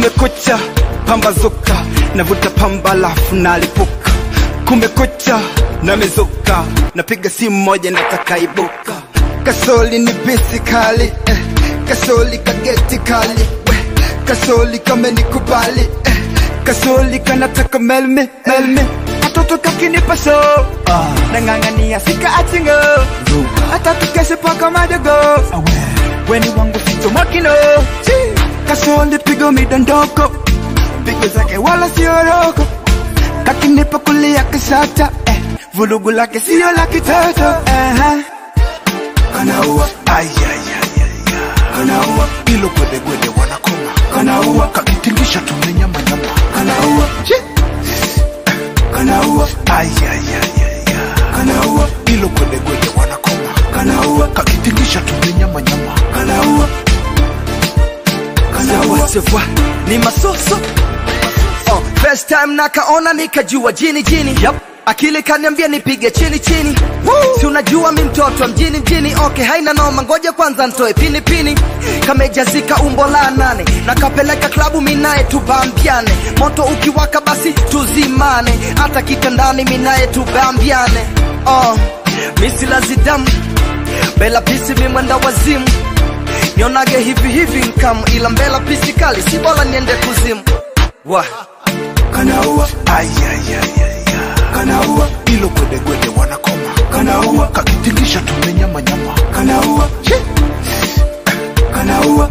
kumekucha pambazuka navuta pamba lafu nalipuka kumekucha namezuka napiga simu moja natakaibuka kasoli ni bisi kali eh. kasoli kageti kali eh. kasoli kamenikubali eh. kasoli kanataka melmi melmi katoto kakinipa so ah. nang'ang'ania sika achingo hata tukeshe paka madogo weni wangu ficho makino kasoli pigo midondoko pigo zake wala sioroko kakinipa kulia kishata eh. vulugu lake sio la kitoto uh-huh. kanaua kanaua ilo gwedegwede wanakoma kanaua kakitingisha tumenyamanyama kanaua kanaua kanaua ilo gwedegwede wanakoma kanaua kakitingisha tumenyamanyama kanaua kanaua Sawa, ni masoso oh, first time nakaona nikajua jini jini yep. akili kaniambia nipige chini chini si unajua mi mtoto wa mjini mjini okay haina noma ngoja kwanza ntoe pini pini kamejazika umbo la nane nakapeleka klabu minaye tubambiane moto ukiwaka basi tuzimane hata kitandani minaye tubambiane oh, misilazidamu bela pisi mimwenda wazimu nionage hivi hivi nkamu ila mbela pisi kali si bora niende kuzimu wa kanaua kanaua ilo gwedegwede wanakoma kanaua kakitingisha tumenyamanyama kanaua kanaua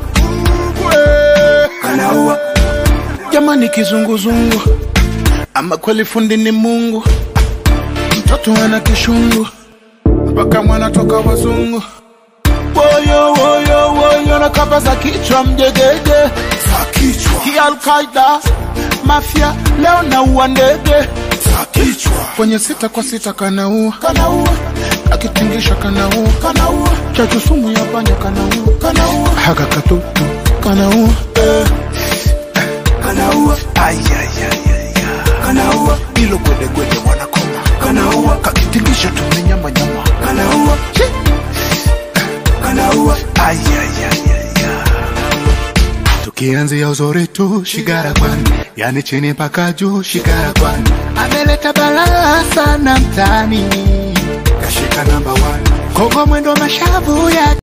kanaua jamani kizunguzungu ama kweli fundi ni mungu mtoto ana kishungu mpaka mwana toka wazungu woyo woyo woyo na kamba za kichwa mjegege za kichwa hii alkaida mafia leo naua ndege za kichwa kwenye sita kwa sita kanaua kanaua akitingisha kanaua kanaua chachu sumu ya panya kanaua kanaua haka katutu kanaua eh. kanaua kanaua ilo gwedegwede wanakoma kanaua kakitingisha tumenyamanyama kanaua kanaua tukianzia uzuri tu shigara kwani yani chini mpaka juu shigara kwani ameleta balaa sana mtani kashika namba 1 kogo mwendo mashavu ya